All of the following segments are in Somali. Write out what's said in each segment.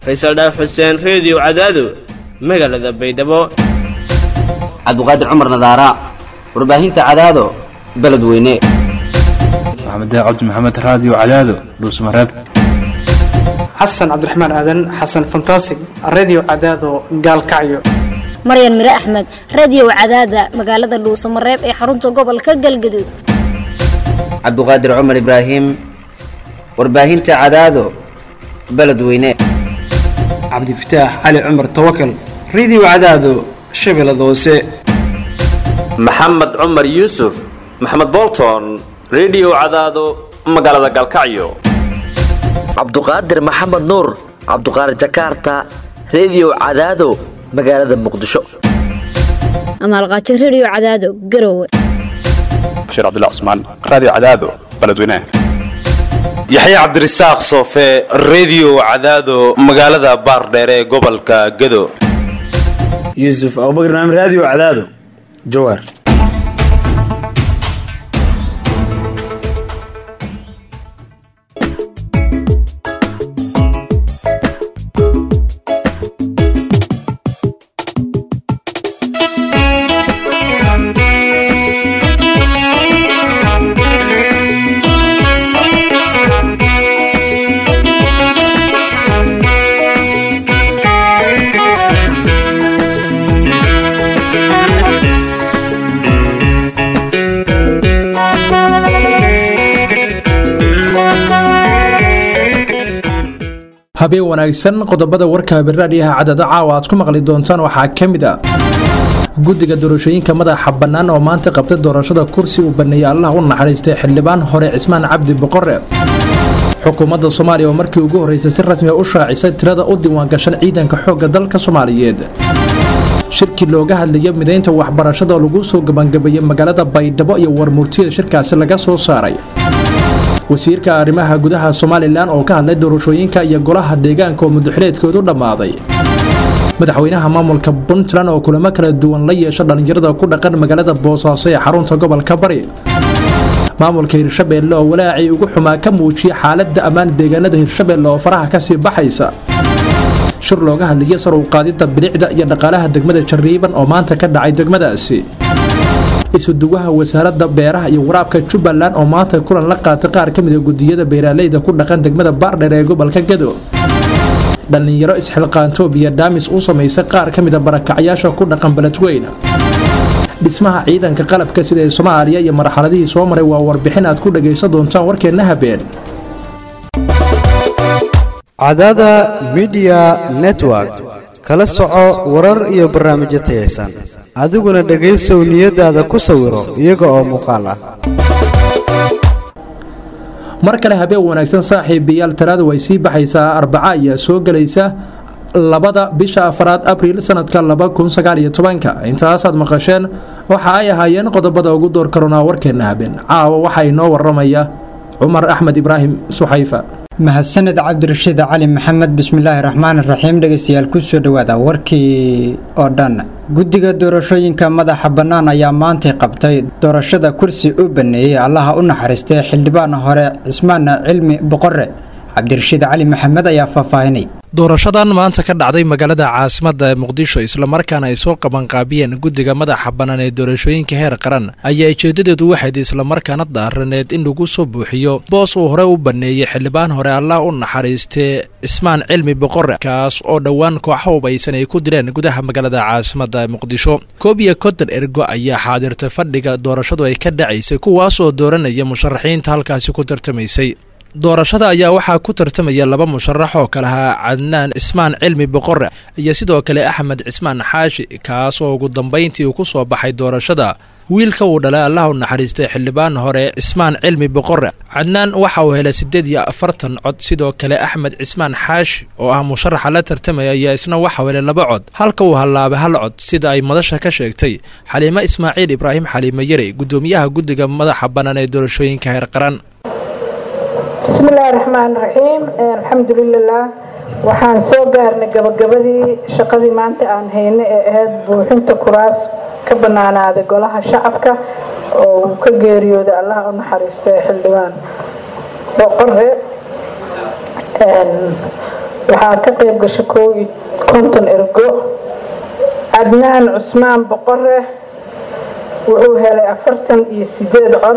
faysal dhaaf xuseen reediyo cadaado magaalada baydhabo cabduqaadir cumar nadaara warbaahinta cadaado beledweyne maxamed cabdi maxamed raadiyo cadaado dhuusmareeb xasan cabdiraxmaan aadan xasan fantasig redio cadaado gaalkacyo maryan mire axmed radio cadaada magaalada dhuusamareeb ee xarunta gobolka galgaduud cabduqaadir cumar ibraahim warbaahinta cadaado beledweyne cabdifataax cali cumar tawakal redio cadaado shabeellada hoose maxamed cumar yuusuf maxamed bolton redio cadaado magaalada gaalkacyo cabduqaadir maxamed nuur cabduqaadir jakarta redio cadaado magaalada muqdisho amaalqaajo radio cadaado garowe bashiir cabdilla cusmaan raadiyo cadaado beledweynaha yaxya cabdirasaaq soofe redio cadaado magaalada baardheere ee gobolka gado yuusuf abubakar naam raadiyo cadaado jawaar habeen wanaagsan qodobada warka biraadhiyaha cadada caawa aad ku maqli doontaan waxaa ka mid a guddiga doorashooyinka madaxa bannaan oo maanta qabtay doorashada kursi uu baneeyey allah u naxariistay xildhibaan hore cismaan cabdi boqore xukuumadda soomaaliya oo markii ugu horreysay si rasmiga u shaacisay tirada u diiwaangashan ciidanka xoogga dalka soomaaliyeed shirkii looga hadlaya midaynta waxbarashada oo lagu soo gebangabeeyey magaalada baydhabo iyo warmurtiyada shirkaasi laga soo saaray wasiirka arrimaha gudaha somalilan oo ka hadlay doorashooyinka iyo golaha deegaanka oo mudaxileedkoodu dhammaaday madaxweynaha maamulka puntland oo kulamo kala duwan la yeesha dhallinyarada ku dhaqan magaalada boosaaso ee xarunta gobolka bari maamulka hirshabeelle oo walaacii ugu xumaa ka muujiyay xaaladda ammaan deegaanada hirshabeelle oo faraha kasii baxaysa shir looga hadlayay sar u qaadidda bilicda iyo dhaqaalaha degmada jariiban oo maanta ka dhacay degmadaasi isuduwaha wasaaradda beeraha iyo waraabka jubbaland oo maanta kulan la qaatay qaar ka mida gudiyada beeraaleyda ku dhaqan degmada baardheer ee gobolka gado dhallinyaro isxilqaanto biyadhaamis u samaysay qaar ka mida barakacyaasha ku dhaqan beledweyne dhismaha ciidanka qalabka sida ee soomaaliya iyo marxaladihii soo maray waa warbixin aad ku dhagaysan doontaan warkeenna habeen cadada midiya network kala soco warar iyo barnaamijyo tayaysan adiguna dhegaysow niyadaada ku sawiro iyaga oo muuqaal ah mar kale habeen wanaagsan saaxiibayaal talaadu way sii baxaysaa arbaca ayaa soo gelaysa labada bisha afaraad abriil sanadka laba kun sagaal iyo tobanka intaasaad maqasheen waxa ay ahaayeen qodobada ugu door karoonaa warkeenna habeen caawa waxaa inoo waramaya cumar axmed ibraahim suxayfa mahadsaned cabdirashiid cali maxamed bismillaahi raxmaan raxiim dhegeystayaal kusoo dhowaada warkii oo dhan guddiga doorashooyinka madaxa bannaan ayaa maantay qabtay doorashada kursi u baneeyey allaha u naxariistay xildhibaan hore cismaan cilmi boqore cabdirashiid cali maxamed ayaa faahfaahinay doorashadan maanta ka dhacday magaalada caasimadda ee muqdisho islamarkaana ay soo qabanqaabiyeen guddiga madaxa bannaan ee doorashooyinka heer qaran ayaa ujeedadeedu waxayd islamarkaana daaraneed in lagu soo buuxiyo boos uu hore u baneeyey xildhibaan hore allah u naxariistee cismaan cilmi boqore kaas oo dhowaan kooxa hubaysan ay ku dileen gudaha magaalada caasimadda ee muqdisho koob iyo konton ergo ayaa xaadirtay fadhiga doorashadu ay ka dhacaysay kuwaas oo dooranaya musharaxiinta halkaasi ku tartamaysay doorashada ayaa waxaa ku tartamaya laba musharax oo kale ahaa cadnaan cismaan cilmi boqore iyo sidoo kale axmed cismaan xaashi kaas oo ugu dambayntii uu ku soo baxay doorashada wiilka uu dhalay allah u naxariistay xildhibaan hore cismaan cilmi boqore cadnaan waxa uu helay siddeed iyo afartan cod sidoo kale axmed cismaan xaashi oo ah musharaxa la tartamaya ayaa isna waxau helay laba cod halka uu hallaabay hal cod sida ay madasha ka sheegtay xaliimo ismaaciil ibraahim xaliime yari guddoomiyaha guddiga madaxa bannaan ee doorashooyinka heer qaran bismi illaahi raxmaan raxiim alxamdulilah waxaan soo gaarnay gabagabadii shaqadii maanta aan hayno ee ahayd buuxinta kuraas ka bannaanaaday golaha shacabka oo uu ka geeriyooday allaha u naxariistay xildhibaan boqore waxaa ka qayb gasha koow iyo konton ergo cadnaan cusmaan boqore wuxuu helay afartan iyo sideed cod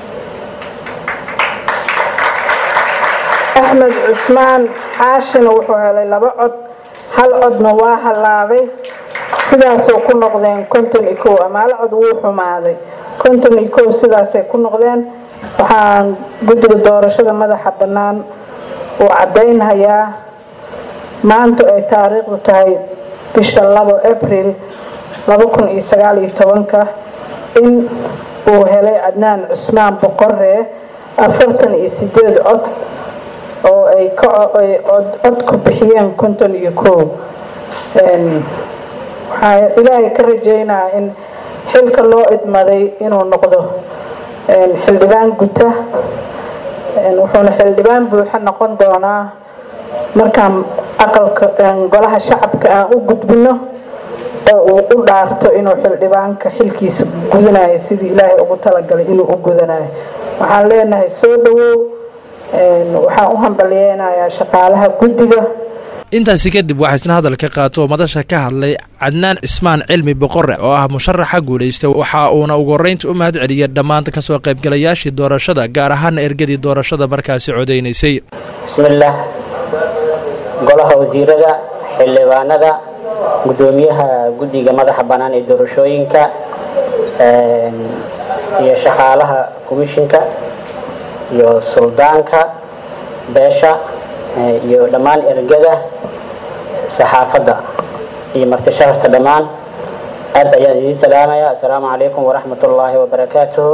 axmed cusmaan xaashina wuxuu helay laba cod hal codna waa hallaabay sidaasoo ku noqdeen konton iyo kow amaalo cod wuu xumaaday konton iyo kow sidaasay ku noqdeen waxaan guddiga doorashada madaxa bannaan uu caddaynhayaa maanta ay taariikhdu tahay bisha labo abril laba kun iyo sagaal iyo tobanka in uu helay cadnaan cusmaan boqoree afartan iyo sideed cod oo ay cod ku bixiyeen konton iyo kow waxaa ilaahay ka rajeynaa in xilka loo idmaday inuu noqdo xildhibaan guta wuxuuna xildhibaan buuxa noqon doonaa markaan aqalka golaha shacabka aan u gudbino oo uu u dhaarto inuu xildhibaanka xilkiisa gudanayo sidii ilaahay ugu talagalay inuu u gudanayo waxaan leenahay soo dhawow waxaan u hambalyeynayaa shaqaalaha guddiga intaasi kadib waxaa isna hadalka qaato oo madasha ka hadlay cadnaan cismaan cilmi boqore oo ah musharaxa guulaysta waxa uuna ugu horreynta u mahad celiyay dhammaan kasoo qaybgalayaashii doorashada gaar ahaana ergadii doorashada markaasi codaynaysay bismillaah golaha wasiirada xildhibaanada gudoomiyaha guddiga madaxa bannaan ee doorashooyinka iyo shaqaalaha komishinka iyo suldaanka beesha iyo dhammaan ergada saxaafadda iyo martishaharta dhammaan aad ayaan idiin salaamaya assalaamu calaykum waraxmat ullaahi wabarakaatuhu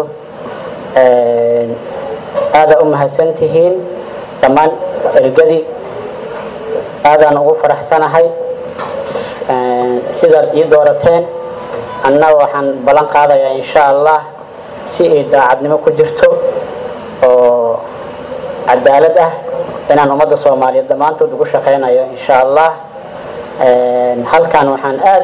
aada u mahadsan tihiin dhammaan ergadii aadaan ugu faraxsanahay sidaad ii doorateen anna waxaan ballan qaadayaa insha allah si ay daacadnimo ku jirto oo cadaalad ah inaan ummadda soomaaliyeed dhammaantood ugu shaqaynayo insha allah halkan waxaan aad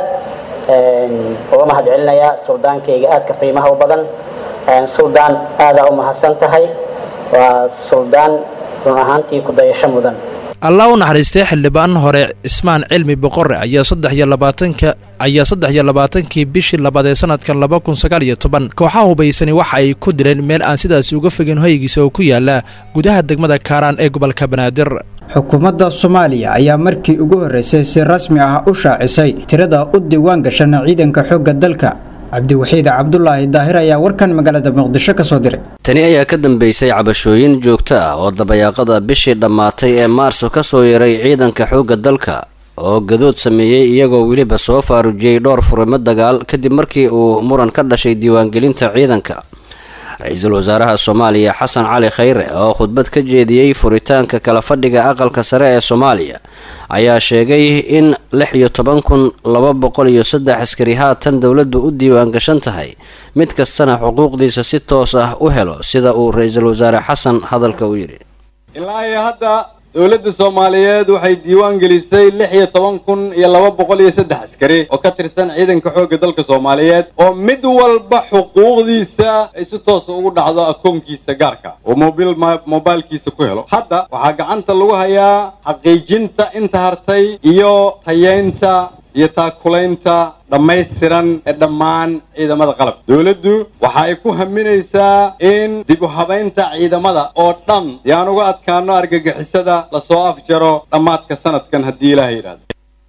uga mahad celinayaa suldaankayga aadka qiimaha u badan suldaan aadaa u mahadsan tahay waa suldaan run ahaantii ku dayasho mudan allah u naxariistay xildhibaan hore cismaan cilmi boqore ayaa saddex iyo labaatanka ayaa saddex iyo labaatankii bishii labaad ee sanadkan laba kun sagaal iyo toban kooxaha hubaysani waxa ay ku dileen meel aan sidaasi uga fogin hoygiisa oo ku yaala gudaha degmada kaaraan ee gobolka banaadir xukuumadda soomaaliya ayaa markii ugu horreysay si rasmi ah u shaacisay tirada u diiwaan gashana ciidanka xoogga dalka cabdiwaxiid cabdulaahi daahir ayaa warkan magaalada muqdisho ka soo diray tani ayaa ka dambeysay cabashooyin joogto ah oo dabayaaqada bishii dhammaatay ee maarso ka soo yaray ciidanka xoogga dalka oo gadood sameeyey iyagoo weliba soo faarujiyey dhowr furimo dagaal kadib markii uu muran ka dhashay diiwaangelinta ciidanka ra-iisul wasaaraha soomaaliya xasan cali khayre oo khudbad ka jeediyey furitaanka kala fadhiga aqalka sare ee soomaaliya ayaa sheegay in lix iyo toban kun laba boqol iyo saddex askari haatan dowladdu u diiwaan gashan tahay mid kastana xuquuqdiisa si toos ah u helo sida uu ra-iisul wasaare xasan hadalka u yidhi ilaa iyo hadda dowladda soomaaliyeed waxay diiwaan gelisay lix iyo toban kun iyo laba boqol iyo saddex askari oo ka tirsan ciidanka xoogga dalka soomaaliyeed oo mid walba xuquuqdiisa ay si toosa ugu dhacdo akoonkiisa gaarka oo mobil mobilkiisa ku helo hadda waxaa gacanta lagu hayaa xaqiijinta inta hartay iyo tayeynta iyo taakulaynta dhammaystiran ee dhammaan ciidamada qalabka dowladdu waxa ay ku haminaysaa in dib u habaynta ciidamada oo dhan si aan uga adkaano argagixisada lasoo afjaro dhammaadka sanadkan haddii ilaah yidhahdo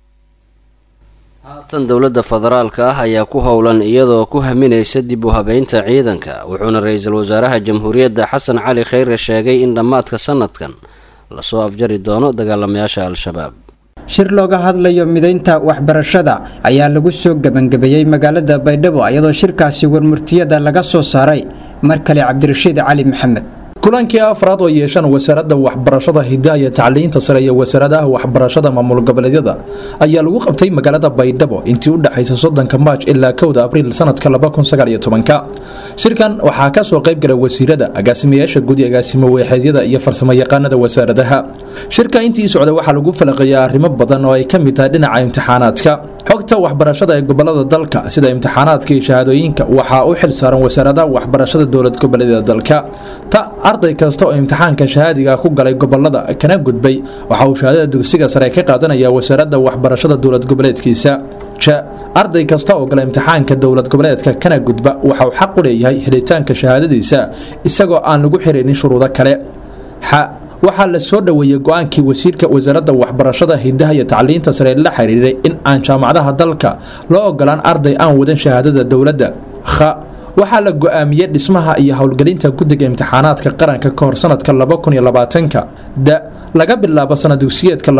haatan dowladda federaalka ah ayaa ku howlan iyadoo ku haminaysa dib u habaynta ciidanka wuxuuna ra-iisul wasaaraha jamhuuriyadda xasan cali khayre sheegay in dhammaadka sanadkan lasoo afjari doono dagaalamayaasha al-shabaab shir looga hadlayo midaynta waxbarashada ayaa lagu soo gebangebeeyey magaalada baydhabo iyadoo shirkaasi warmurtiyada laga soo saaray mar kale cabdirashiid cali maxamed kulankii afraad oo yeeshaan wasaaradda waxbarashada hidaha iyo tacliinta sare iyo wasaaradaha waxbarashada maamul goboleedyada ayaa lagu qabtay magaalada baydhabo intii u dhexaysa soddonka maaj ilaa kowda abriil sanadka labakunsagaalyotobanka shirkan waxaa ka soo qayb gala wasiirada agaasimayaasha gudi agaasimo weexeedyada iyo farsamo yaqaanada wasaaradaha shirka intii socda waxaa lagu falaqeeyaa arrimo badan oo ay ka mid tahay dhinaca imtixaanaadka xogta waxbarashada ee gobolada dalka sida imtixaanaadka iyo shahaadooyinka waxaa u xil saaran wasaaradaha waxbarashada dowlad goboleedyada dalka ta arday kasta oo imtixaanka shahaadiga ku galay gobolada kana gudbay waxa uu shahaadada dugsiga sare ka qaadanaya wasaaradda waxbarashada dowlad goboleedkiisa ja arday kasta oo gala imtixaanka dowlad goboleedka kana gudba waxa uu xaq u leeyahay helitaanka shahaadadiisa isagoo aan lagu xiraynin shuruudo kale xa waxaa la soo dhoweeyey go-aankii wasiirka wasaaradda waxbarashada hidaha iyo tacliinta sare la xiriiray in aan jaamacadaha dalka loo ogolaan arday aan wadan shahaadada dowladda kha waxaa la go-aamiyey dhismaha iyo howlgelinta guddiga imtixaanaadka qaranka ka hor sanadka ka da laga bilaabo sanad dugsiyeedka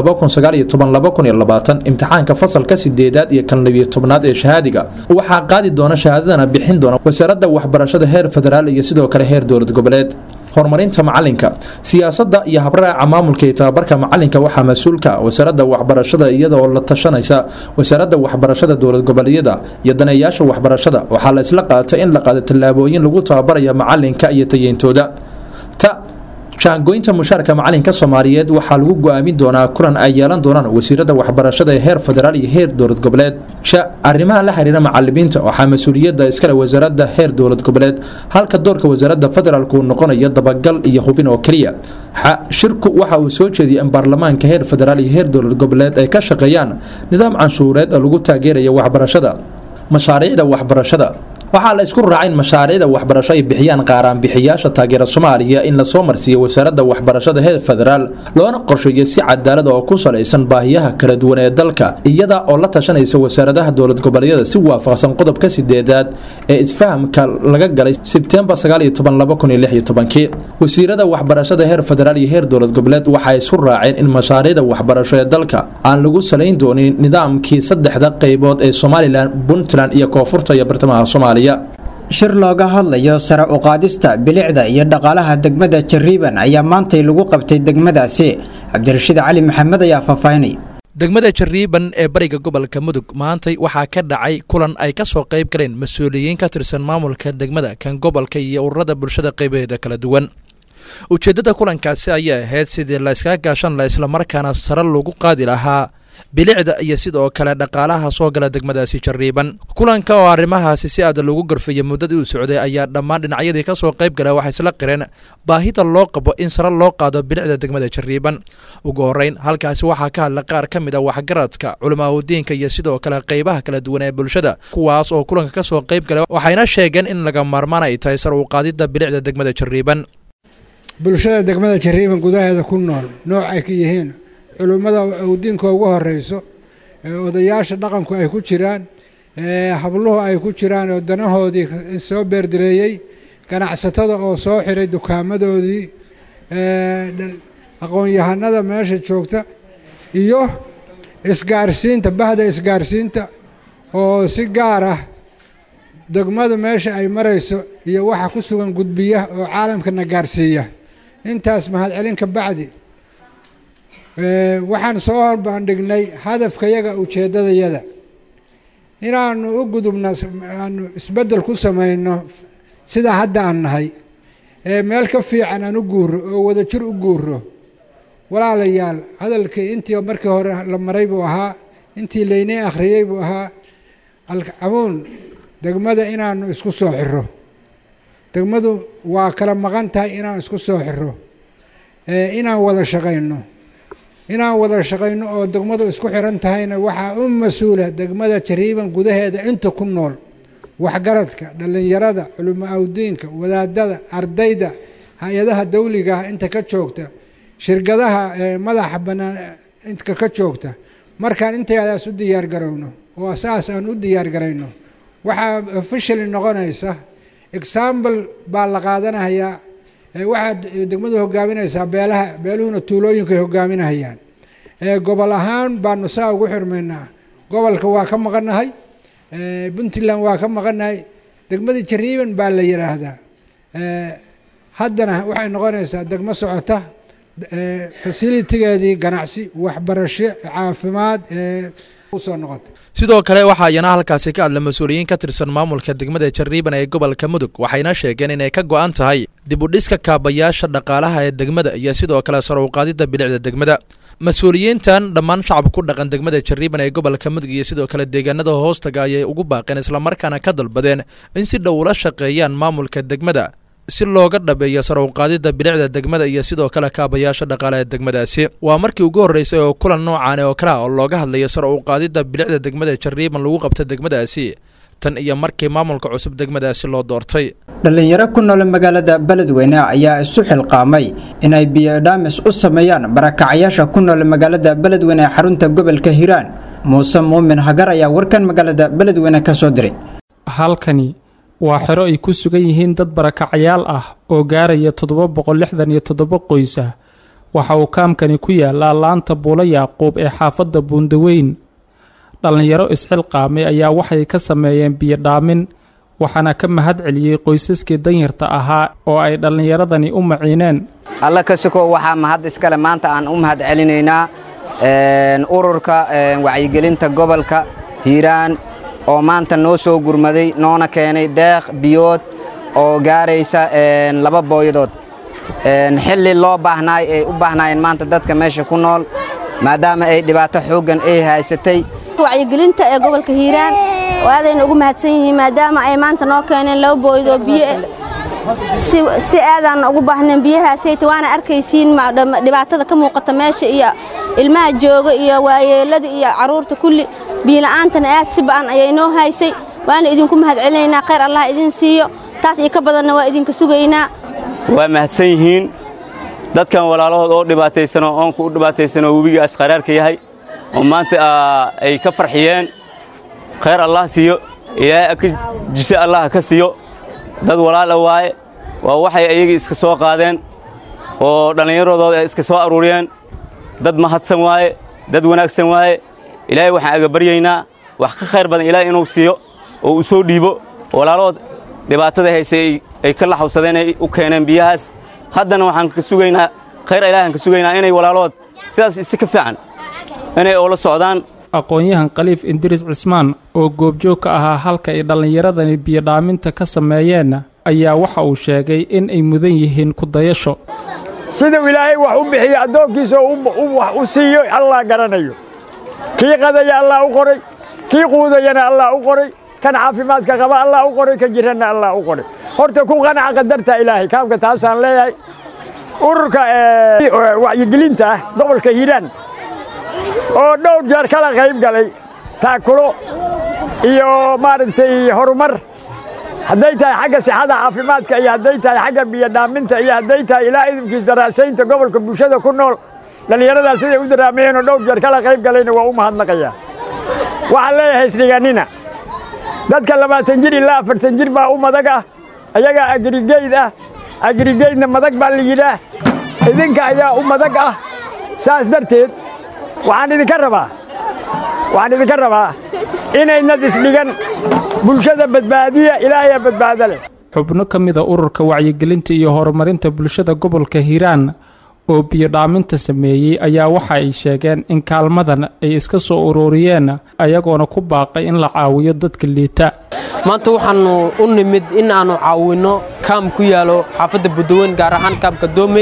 imtixaanka fasalka sideedaad iyo kan labiyo tobnaad ee shahaadiga waxaa qaadi doona shahaadadana bixin doona wasaaradda waxbarashada heer federaal iyo sidoo kale heer dowlad goboleed horumarinta macalinka siyaasadda iyo habraaca maamulka iyo tababarka macalinka waxaa mas-uulka wasaaradda waxbarashada iyadaoo la tashanaysa wasaaradda waxbarashada dowlad goboleedyada iyo daneeyaasha waxbarashada waxaa la isla qaatay in la qaado tallaabooyin lagu tababaraya macalinka iyo tayeyntooda ta jaangoynta mushaarka macalinka soomaaliyeed waxaa lagu go-aamin doonaa kulan ay yeelan doonaan wasiirada waxbarashada ee heer federaal iyo heer dowlad goboleed ja arrimaha la xiriira macalimiinta waxaa mas-uuliyadda iskale wasaaradda heer dowlad goboleed halka doorka wasaaradda federaalk uu noqonayo dabagal iyo hubin oo keliya xa shirku waxa uu soo jeediyay in baarlamaanka heer federaal iyo heer dowlad goboleed ay ka shaqeeyaan nidaam canshuureed oo lagu taageerayo waxbarashada mashaariicda waxbarashada waxaa la isku raacay in mashaariicda waxbarasho ay bixiyaan qaaraanbixiyaasha taageera soomaaliya in lasoo marsiiyo wasaaradda waxbarashada heer federaal loona qorsheeyo si cadaalad oo ku salaysan baahiyaha kala duwan ee dalka iyada oo la tashanaysa wasaaradaha dowlad goboleedyada si waafaqsan qodobka sideedaad ee isfahamka laga galay sebtembar wasiirada waxbarashada heer federaal iyo heer dowlad goboleed waxay isu raaceen in mashaariicda waxbarasho ee dalka aan lagu salayn doonin nidaamkii saddexda qaybood ee somalilan puntland iyo koonfurta iyo bartamaha soomaaliya shir looga hadlayo sare u qaadista bilicda iyo dhaqaalaha degmada jariiban ayaa maantay lagu qabtay degmadaasi cabdirashiid cali maxamed ayaa faahfaahinay degmada jariiban ee bariga gobolka mudug maantay waxaa ka dhacay kulan ay ka soo qayb galeen mas-uuliyiin ka tirsan maamulka degmada kan gobolka iyo ururada bulshada qaybaheeda kala duwan ujeeddada kulankaasi ayaa ahayd sidii la iskaga gaashan la islamarkaana sare lagu qaadi lahaa bilicda iyo sidoo kale dhaqaalaha soo gala degmadaasi jariiban kulanka oo arrimahaasi si aad lagu gorfayay muddadii uu socday ayaa dhammaan dhinacyadii ka soo qayb gala waxay isla qireen baahida loo qabo in sare loo qaado bilicda degmada jariiban ugu horreyn halkaasi waxaa ka hadla qaar ka mid a waxgaradka culimaadudiinka iyo sidoo kale qaybaha kala duwan ee bulshada kuwaas oo kulanka ka soo qayb gala waxayna sheegeen in laga maarmaan ay tahay sare u qaadidda bilicda degmada jariiban bulshada degmada jariiban gudaheeda ku nool nooc ay ka yihiin culummada diinka ugu horeyso odayaasha dhaqanku ay ku jiraan habluhu ay ku jiraan oo danahoodii soo beerdireeyey ganacsatada oo soo xiray dukaamadoodii aqoon-yahanada meesha joogta iyo isgaarsiinta bahda isgaarsiinta oo si gaar ah degmadu meesha ay marayso iyo waxa ku sugan gudbiya oo caalamkana gaarsiiya intaas mahadcelin ka bacdi waxaan soo horbandhignay hadafkayaga ujeeddadayada inaanu u gudubno aanu isbeddel ku samayno sida hadda aan nahay ee meel ka fiican aan u guuro oo wadajir u guuro walaalayaal hadalkii intii markii hore la maray buu ahaa intii laynay akhriyey buu ahaa alcamuun degmada inaanu isku soo xiro degmadu waa kala maqan tahay inaan isku soo xiro inaan wada shaqayno inaan wada shaqayno oo degmadu isku xiran tahayna waxaa u mas-uula degmada jariiban gudaheeda inta ku nool waxgaradka dhallinyarada culimo awdiinka wadaadada ardayda hay-adaha dawliga ah inta ka joogta shirkadaha madaxa bannaan inta ka joogta markaan intayadaas u diyaar garowno oo saas aan u diyaar garayno waxaa officially noqonaysa example baa la qaadanayaa waxaad degmadu hogaaminaysaa beelaha beeluhuna tuulooyinkaay hogaaminahayaan gobol ahaan baanu saa ugu xirmaynaa gobolka waa ka maqannahay puntland waa ka maqannahay degmadii jariiban baa la yidhaahdaa haddana waxay noqonaysaa degmo socota fasilitigeedii ganacsi waxbarasho caafimaad usoo noqota sidoo kale waxaa iyana halkaasi ka hadla mas-uuliyiin ka tirsan maamulka degmada jariiban ee gobolka mudug waxayna sheegeen inay ka go-an tahay dib u dhiska kaabayaasha dhaqaalaha ee degmada iyo sidoo kale sare u qaadidda bilicda degmada mas-uuliyiintan dhammaan shacabka ku dhaqan degmada jariiban ee gobolka mudug iyo sidoo kale deegaanada hoostaga ayay ugu baaqeen islamarkaana ka dalbadeen in si dhow ula shaqeeyaan maamulka degmada si looga dhabeeyo sar u qaadida bilicda degmada iyo sidoo kale kaabayaasha dhaqaale ee degmadaasi waa markii ugu horreysay oo kulan noocan oo kale ah oo looga hadlayo sar u qaadida bilicda degmada jariiban lagu qabta degmadaasi tan iyo markii maamulka cusub degmadaasi loo doortay dhallinyaro ku nool magaalada beledweyne ayaa isu xilqaamay inay biyodhaamis u sameeyaan barakacayaasha ku nool magaalada beledweyne ee xarunta gobolka hiiraan muuse muumin hagar ayaa warkan magaalada beledweyne ka soo diray halkani waa xero ay ku sugan yihiin dad barakacayaal ah oo gaaraya toddoba boqol lixdan iyo toddoba qoys ah waxa uu kaamkani ku yaalaa laanta buulo yaaquub ee xaafadda buundaweyn dhallinyaro isxilqaamay ayaa waxay ka sameeyeen biyodhaamin waxaana ka mahad celiyey qoysaskii danyarta ahaa oo ay dhallinyaradani u maciineen alla ka sokow waxaa mahad iskale maanta aan u mahad celinaynaa ururka wacyigelinta gobolka hiiraan oo maanta noo soo gurmaday noona keenay deeq biyood oo gaaraysa laba booyadood xilli loo baahnaay ay u baahnaayeen maanta dadka meesha ku nool maadaama ay dhibaato xooggan ay haysatay wacyigelinta ee gobolka hiiraan oo aadayna ugu mahadsan yihiin maadaama ay maanta noo keeneen laba booyad oo biyo si aadaan ugu baahneen biyahaasayta waana arkaysiin dhibaatada ka muuqata meesha iyo ilmaha jooga iyo waayeelada iyo carruurta kulli biyola'aantana aad si ba'an ayay noo haysay waana idinku mahad celinaynaa khayr allah idin siiyo taas iyo ka badanna waa idinka sugaynaa waa mahadsan yihiin dadkan walaalahood oo dhibaataysanoo oonku u dhibaataysanoo webiga asqaraarka yahay oo maanta ay ka farxiyeen khayr allah siiyo ilaahay ka jise allah ka siiyo dad walaala waaye waa waxay ayagii iska soo qaadeen oo dhallinyaradooda ay iska soo aruuriyeen dad mahadsan waaye dad wanaagsan waaye ilaahay waxaan aga baryaynaa wax ka khayr badan ilaahay inuu siiyo oo uu soo dhiibo walaalahood dhibaatada haysay ay ka laxawsadeen ay u keeneen biyahaas haddana waxaan ka sugaynaa khayr ilaahan ka sugaynaa inay walaalahood sidaas isi ka fiican inay oola socdaan aqoon-yahan khaliif indiris cismaan oo goobjoog ka ahaa halka ay dhallinyaradani biyodhaaminta ka sameeyeen ayaa waxa uu sheegay in ay mudan yihiin kudayasho siduu ilaahay wax u bixiyo addoonkiisa wax u siiyo allah garanayo kii qadaya allah u qoray kii quudayana allah u qoray kan caafimaadka qaba allah u qoray kan jiranna allah u qoray horta ku qanaca qadarta ilaahay kaamka taasaan leeyahay ururka wacyigelinta ah gobolka hiiraan oo dhowr jeer kala qayb galay taakulo iyo maaragtay horumar hadday tahay xagga sixada caafimaadka iyo hadday tahay xagga biyodhaaminta iyo hadday tahay ilaa idinkiis daraasaynta gobolka bulshada ku nool dhallinyaradaas siday u daraamayeen oo dhowr jeer kala qayb galayna waa u mahadnaqayaa waxaan leeyahay isdhiganina dadka labaatan jir ilaa afartan jir baa u madag ah ayagaa agrigeyd ah agrigeydna madag baa la yidhaah idinka ayaa u madag ah saas darteed waxaan idinka rabaa waxaan idinka rabaa inaynad isdhigan bulshada badbaadiya ilaahayaa badbaado leh xubno ka mida ururka wacyigelinta iyo horumarinta bulshada gobolka hiiraan oo biyodhaaminta sameeyey ayaa waxa ay sheegeen in kaalmadan ay iska soo ururiyeen ayagoona ku baaqay in la caawiyo dadka liita maanta waxaannu u nimid in aannu caawinno kaam ku yaalo xaafadda budaweyn gaar ahaan kaamka doomey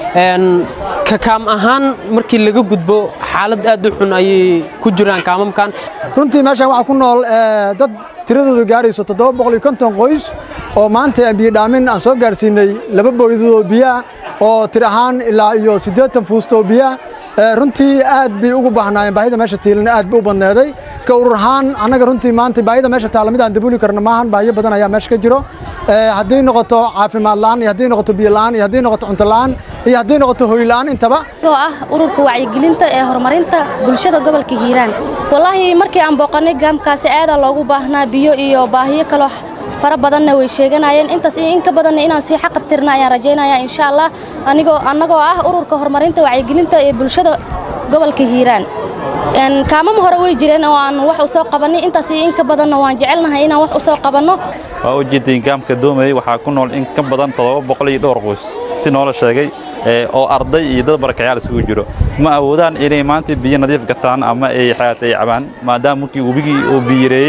ka kaam ahaan markii laga gudbo xaalad aad u xun ayay ku jiraan kaamamkan runtii meeshaan waxaa ku nool dad tiradoodu gaarayso toddoba boqol iyo konton qoys oo maanta aan biyodhaamin aan soo gaarsiinay laba booyadoo biyaah oo tir ahaan ilaa iyo siddeetan fuustoo biyaah runtii aad bay ugu baahnaayeen baahida meesha tiilana aad bay u badneeday ka urur ahaan annaga runtii maanta baahida meesha taalla mid aan dabooli karno maahan baahiyo badan ayaa meesha ka jiro haddii noqoto caafimaad la'aan iyo haddii noqoto biyo la'aan iyo haddii noqoto cunto la'aan iyo haddii noqoto hoy la'aan intaba oo ah ururka wacyigelinta ee horumarinta bulshada gobolka hiiraan wallaahi markii aan booqannay gaamkaasi aadaa loogu baahnaa biyo iyo baahiyo kaloo fara badanna way sheeganayeen intaas iyo in ka badanna inaan sii xaqabtirna ayaan rajaynayaa insha allah anigoo annagoo ah ururka horumarinta wacyigelinta ee bulshada gobolka hiiraan kaamama hore way jireen oo aan wax u soo qabannay intaas iyo in ka badanna waan jecelnahay inaan wax u soo qabanno waa u jeedeen gaamka doomey waxaa ku nool in ka badan toddoba boqol iyo dhowr qoys si noola sheegay oo arday iyo dad barakayaal isugu jiro ma awoodaan inay maanta biyo nadiif gataan ama ay xayaat ay cabaan maadaama markii webigii uu biyireeyey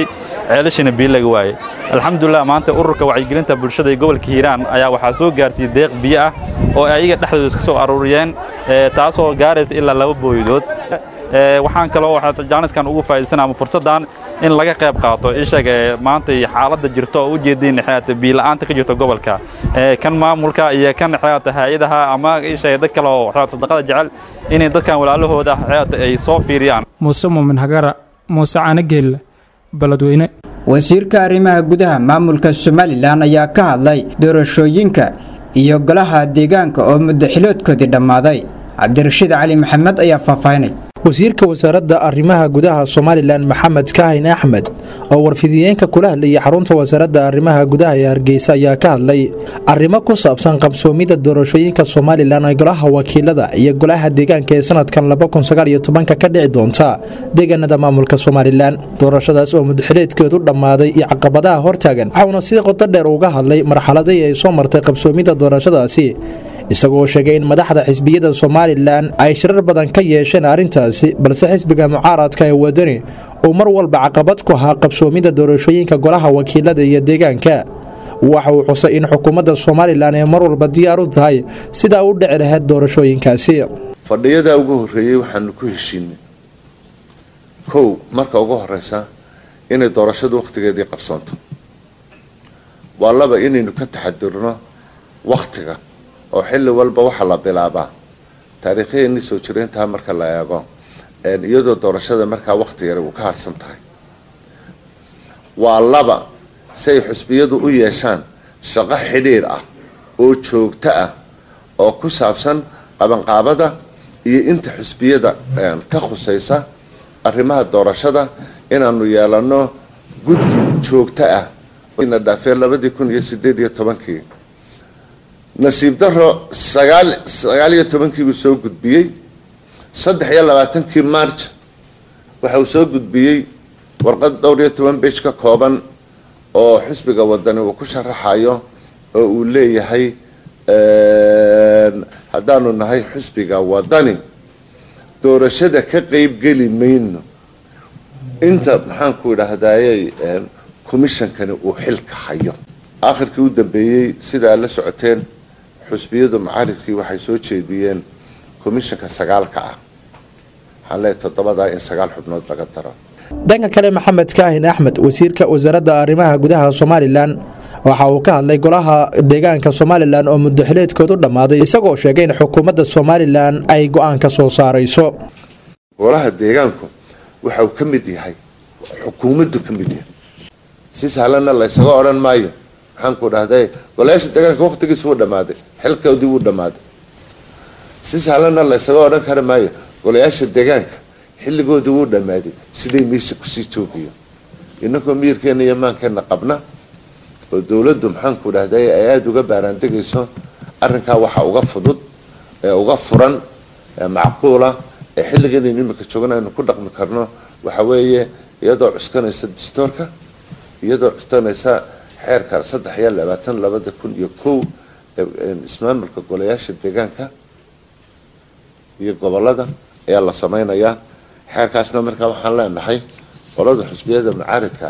ceelashina biyo laga waayey alxamdulilah maanta ururka wacyigelinta bulshada ee gobolka hiiraan ayaa waxaa soo gaarsiiyey deeq biyo ah oo ayaga dhexdooda iska soo aruuriyeen taasoo gaaraysa ilaa laba booydood waxaan kaloo jaaniskan ugu faa'iidaysanaa ama fursaddan in laga qayb qaato ishaga maanta xaaladda jirto oo u jeedin xeata biila'aanta ka jirto gobolka kan maamulka iyo kan xeata hay'adaha ama ishaga dad kale oo xeata sadaqada jecel inay dadkan walaalahooda xeata ay soo fiiriyaan muuse muumin hagara muuse caanageel baladweyne wasiirka arrimaha gudaha maamulka somalilan ayaa ka hadlay doorashooyinka iyo golaha deegaanka oo muddo xiloodkoodii dhammaaday cabdirashiid cali maxamed ayaa faahfaahinay wasiirka wasaaradda arrimaha gudaha somalilan maxamed kaahin axmed oo warfidiyeenka kula hadlayay xarunta wasaaradda arrimaha gudaha ee hargeysa ayaa ka hadlay arrimo ku saabsan qabsoomidda doorashooyinka somalilan ee golaha wakiilada iyo golaha deegaanka ee sanadkan ka dhici doonta deegaanada maamulka somalilan doorashadaas oo mudxileedkeedu dhammaaday iyo caqabadaha hortaagan waxauna si qodo dheer uga hadlay marxaladii ay soo martay qabsoomidda doorashadaasi isagoo sheegay in madaxda xisbiyada somalilan ay shirar badan ka yeesheen arrintaasi balse xisbiga mucaaradka ee wadani uu mar walba caqabad ku ahaa qabsoomidda doorashooyinka golaha wakiilada iyo deegaanka waxa uu xusay in xukuumadda somalilan ay mar walba diyaar u tahay sidaa u dhici lahayd doorashooyinkaasi fadhiyadaa ugu horreeyey waxaanu ku heshiinay kow marka ugu horeysa inay doorashadu wakhtigeedii qabsoonto waa laba inaynu ka taxadirno wakhtiga oo xilli walba waxaa la bilaabaa taariikhyaheennii soo jireyntaa marka la eego iyadoo doorashada markaa wakhti yar uu ka harsan tahay waa laba si ay xusbiyadu u yeeshaan shaqo xidhiir ah oo joogto ah oo ku saabsan qabanqaabada iyo inta xusbiyada ka khusaysa arrimaha doorashada inaanu yeelano guddi joogto ah na dhaafee labadii kun iyo sideed iyo tobankii nasiib daro sagaal sagaal iyo tobankii buu soo gudbiyey saddex iyo labaatankii march waxa uu soo gudbiyey warqad dhowr iyo toban beej ka kooban oo xisbiga wadani uu ku sharaxayo oo uu leeyahay haddaanu nahay xisbiga wadani doorashada ka qeybgeli mayno inta maxaanku idhaahdayey commishonkani uu xilka hayo aakhirkii u dambeeyey sidaa la socoteen xusbiyadu mucaaridkii waxay soo jeediyeen commishanka sagaalka ah waxaan leeyahay toddobadaa in sagaal xubnood laga daro dhanka kale maxamed kaahin axmed wasiirka wasaaradda arrimaha gudaha somalilan waxa uu ka hadlay golaha deegaanka somalilan oo muddoxileedkoodu dhammaaday isagoo sheegay in xukuumadda somalilan ay go-aan ka soo saarayso golaha deegaanku waxa uu ka mid yahay xukuumaddu ka mid yahay si sahlanna laysaga odhan maayo maxaanku dhahday golayaasha deegaanka wakhtigiisu wuu dhammaaday xilkoodii wuu dhammaaday si sahlanna laysaga odhan kari maayo golayaasha deegaanka xilligoodii wuu dhammaaday siday meesha kusii joogayo inagoo miyirkeena iyo maankeenna qabna oo dowladdu maxaanku dhahday ay aada uga baaraandegayso arrinkaa waxa uga fudud ee uga furan ee macquula ee xilliganaynu imika joogna aynu ku dhaqmi karno waxa weeye iyadoo cuskanaysa dastoorka iyadoo cuskanaysa xeerka saddex iyo labaatan labada kun iyo kow ismaamulka golayaasha deegaanka iyo gobolada ayaa la sameynayaa xeerkaasna markaa waxaan leenahay qolada xusbiyada mucaaridka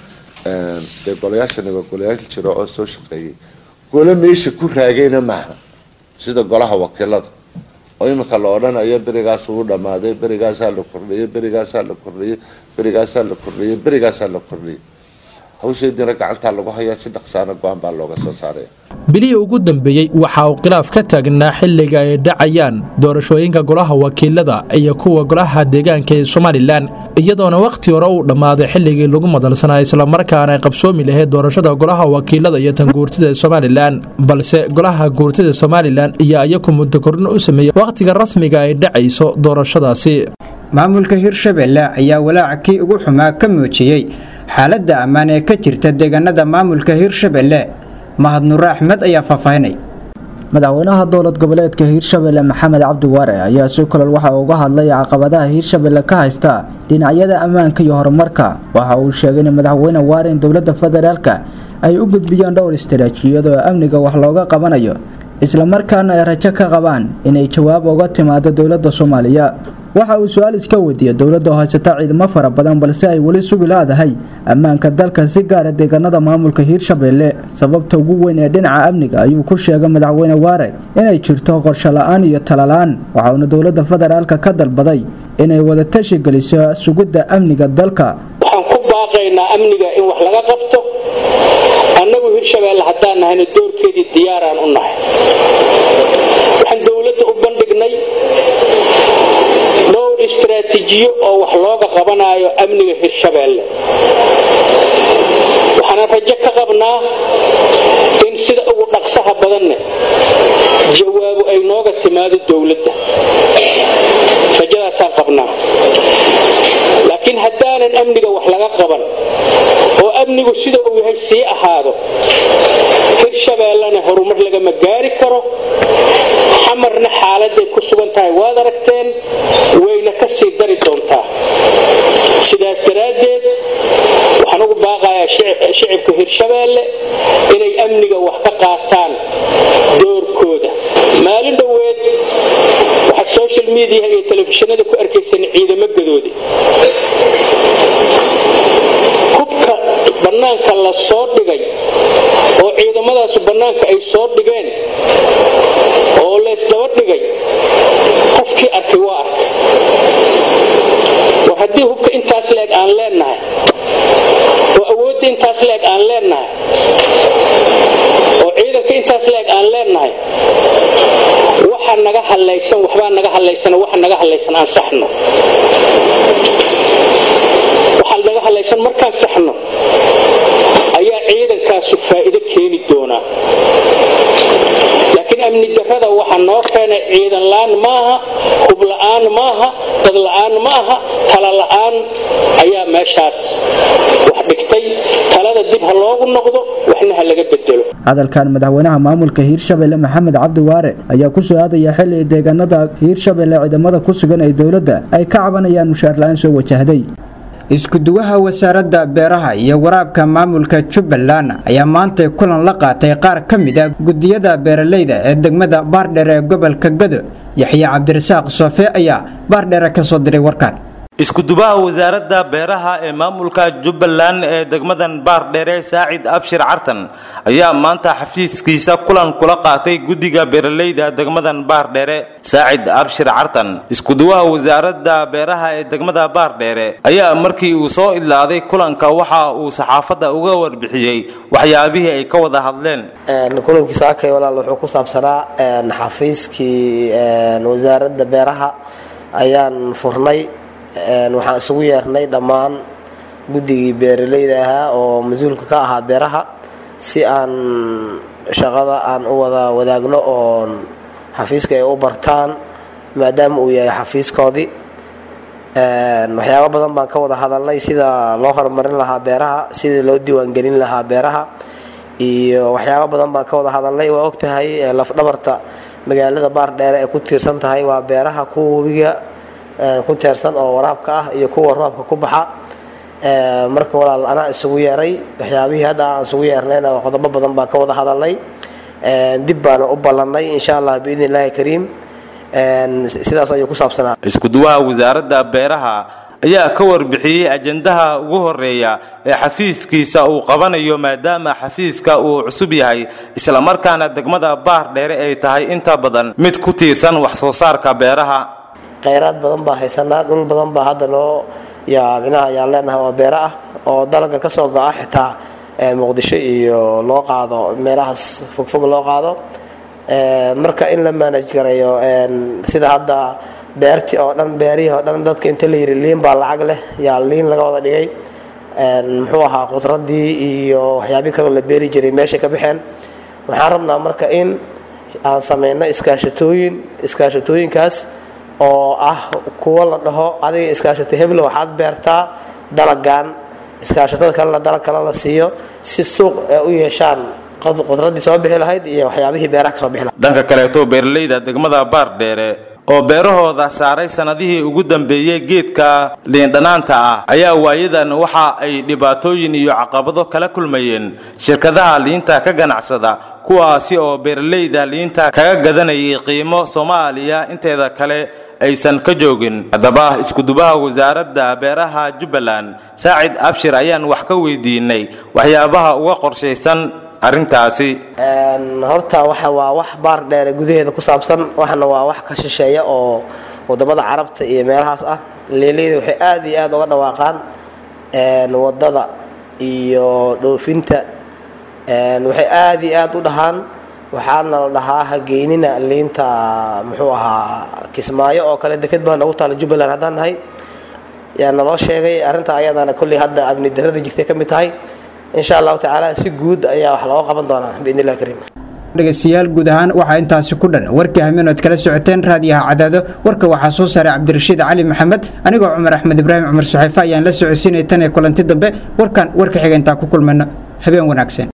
dee golayaashani waa golayaal jiro oo soo shaqeeyay golo meesha ku raagayna maaha sida golaha wakiilada oo imika la odhanayo berigaas uu dhammaaday berigaasaa la kordhiyey berigaasaa la kordhiyey berigaasaa la kordhiyey berigaasaa la kordhiyey hawsheediina gacantaa lagu hayaa si dhaqsaana go-aan baa looga soo saaraya bilihii ugu dambeeyey waxa uu khilaaf ka taagnaa xilliga ay dhacayaan doorashooyinka golaha wakiilada iyo kuwa golaha deegaanka ee somalilan iyadoona wakhti hore uu dhammaaday xilligii lagu madalsanaa islamarkaana ay qabsoomi lahayd doorashada golaha wakiilada iyo tan guurtida ee somalilan balse golaha guurtida somalilan iyo iyaku muddo kordhin u sameeyey wakhtiga rasmiga ay dhacayso doorashadaasi maamulka hirshabelle ayaa walaaca kii ugu xumaa ka muujiyey xaaladda ammaan ee ka jirta deegaanada maamulka hirshabelle mahad nuure axmed ayaa faahfaahinay madaxweynaha dowlad goboleedka hiirshabelle maxamed cabdi waare ayaa si kolol waxa uu uga hadlay caqabadaha hiirshabelle ka haysta dhinacyada ammaanka iyo horumarka waxa uu sheegay in madaxweyne waare in dowladda federaalka ay u gudbiyeen dhowr istaraatiijiyad oo amniga wax looga qabanayo islamarkaana ay rajo ka qabaan inay jawaab uga timaado dowladda soomaaliya waxa uu su-aal iska weydiiyey dowladda oo haysata ciidamo fara badan balse ay weli sugi laadahay ammaanka dalka si gaara deegaanada maamulka hiirshabeelle sababta ugu weyn ee dhinaca amniga ayuu ku sheegay madaxweyne waare inay jirto qorsho la-aan iyo tala-la-aan waxauna dowladda federaalka ka dalbaday inay wada tashi geliso sugidda amniga dalka waxaan ku baaqaynaa amniga in wax laga qabto annagu hirshabeelle haddaan nahayna doorkeedii diyaaraan u nahay waxaan dowladda u bandhignay dhowr istaraatiijiyo oo wax looga qabanaayo amniga hirshabeelle waxaana rajo ka qabnaa in sida ugu dhaqsaha badanne jawaabu ay nooga timaado dowladda rajadaasaan qabnaa laakiin haddaanan amniga wax laga qaban oo amnigu sida uu yahay sii ahaado hirshabeellena horumar lagama gaari karo xamarna xaaladay ku sugan tahay waad aragteen wayna ka sii dari doontaa sidaas daraaddeed waxaan ugu baaqayaa shicibka hirshabeelle inay amniga wax ka qaataan doorkooda maalin dhoweed waxaad social mediaha iyo telefishinada ku arkaysan ciidamo gadoode hubka bannaanka la soo dhigay oo ciidamadaasu bannaanka ay soo dhigeen oo laysdaba dhigay qofkii arkay waa arkay war haddii hubka intaas leeg aan leennahay oo awoodda intaas leeg aan leennahay oo ciidanka intaas leeg aan leennahay waxa naga hadlaysan waxbaa naga hadlaysan waxa naga hadlaysan aan saxno waxaa naga hadlaysan markaan saxno ayaa ciidankaasu faa'iido keeni doonaa laakiin amni darrada waxa noo keenay ciidan la'aan maaha hub la'aan maaha dad la'aan maaha tala la'aan ayaa meeshaas wax dhigtay talada dib ha loogu noqdo waxna ha laga bedelo hadalkan madaxweynaha maamulka hiirshabelle maxamed cabdi waare ayaa ku soo aadaya xilli deegaanada hiirshabelle ciidamada ku sugan ee dowladda ay ka cabanayaan mushaar la-aan soo wajahday isku-duwaha wasaaradda beeraha iyo waraabka maamulka jubbaland ayaa maantay kulan la qaatay qaar ka mid ah gudiyada beeralayda ee degmada baardheer ee gobolka gado yaxye cabdirasaaq soofe ayaa baardheere ka soo diray warkaan iskudubaha wasaaradda beeraha ee maamulka jubbaland ee degmadan baardheere saacid abshir cartan ayaa maanta xafiiskiisa kulan kula qaatay guddiga beeralayda degmadan baardheere saacid abshir cartan iskuduwaha wasaaradda beeraha ee degmada baardheere ayaa markii uu soo idlaaday kulanka waxa uu saxaafadda uga warbixiyey waxyaabihii ay ka wada hadleen kulankii saakay walaal wuxuu ku saabsanaa xafiiskii wasaaradda beeraha ayaan furnay waxaan isugu yeernay dhammaan guddigii beeralayda ahaa oo mas-uulka ka ahaa beeraha si aan shaqada aan u wada wadaagno oo xafiiska ay u bartaan maadaama uu yahay xafiiskoodii waxyaabo badan baan ka wada hadalnay sida loo horumarin lahaa beeraha sidii loo diiwaangelin lahaa beeraha iyo waxyaabo badan baan ka wada hadalnay waa ogtahay lafdhabarta magaalada baardheere ee ku tiirsan tahay waa beeraha kuwa webiga ku teersan oo waraabka ah iyo kuwa roobka ku baxa marka walaal anaa isugu yeeray waxyaabihii hadda aan isugu yeernayna qodobo badan baan ka wada hadalnay dib baana u ballannay insha allah biidni illaahi kariim sidaas ayuu ku saabsanaa iskuduwaha wasaaradda beeraha ayaa ka warbixiyey ajendaha ugu horeeya ee xafiiskiisa uu qabanayo maadaama xafiiska uu cusub yahay islamarkaana degmada baar dheere ay tahay inta badan mid ku tiirsan wax soo saarka beeraha khayraad badan baa haysanaa dhul badan baa hadda noo yaa micnaha ayaan leenahay oo beero ah oo dalaga ka soo go-a xitaa muqdisho iyo loo qaado meelahaas fogfog loo qaado marka in la manage garayo sida hadda beertii oo dhan beerihii oo dhan dadka inta la yiri liin baa lacag leh yaa liin laga wada dhigay muxuu ahaa khudradii iyo waxyaabii kaloo la beeri jiray meesha ka baxeen waxaan rabnaa marka in aan sameyno iskaashatooyin iskaashatooyinkaas oo ah kuwo la dhaho adiga iskaashato heblo waxaad beertaa dalagan iskaashatada kalena dalag kale la siiyo si suuq u yeeshaan khudradii soo bixi lahayd iyo waxyaabihii beeraha ka soo bixi lahayd dhanka kaleeto beeralayda degmada baardheere oo beerahooda saaray sannadihii ugu dambeeyey geedka liindhanaanta ah ayaa waayadan waxa ay dhibaatooyin iyo caqabado kala kulmayeen shirkadaha liinta ka ganacsada kuwaasi oo beeralayda liinta kaga gadanayay qiimo soomaaliya inteeda kale aysan ka joogin haddaba iskudubaha wasaaradda beeraha jubbaland saacid abshir ayaan wax ka weydiinay waxyaabaha uga qorshaysan arrintaasi horta waxa waa wax baar dheere gudaheeda ku saabsan waxna waa wax ka shisheeya oo wadamada carabta iyo meelahaas ah leeleyda waxay aad iyo aad uga dhawaaqaan wadada iyo dhoofinta waxay aad iyo aad u dhahaan waxaana la dhahaa hageynina liinta muxuu ahaa kismaayo oo kale deked baa noogu taala jubbaland haddaan nahay yaa naloo sheegay arrinta ayadana kolley hadda amni darada jirtay ka mid tahay insha allahu tacaala si guud ayaa wax looga qaban doonaa biidni illahi kariim dhegaystayaal guud ahaan waxaa intaasi ku dhan warkii hamenood kala socoteen raadiyaha cadaado warka waxaa soo saaray cabdirashiid cali maxamed anigoo cumar axmed ibraahim cumar suxeefe ayaan la socodsiinay tan ee kulanti dambe warkan warka xiga intaan ku kulmayno habeen wanaagsan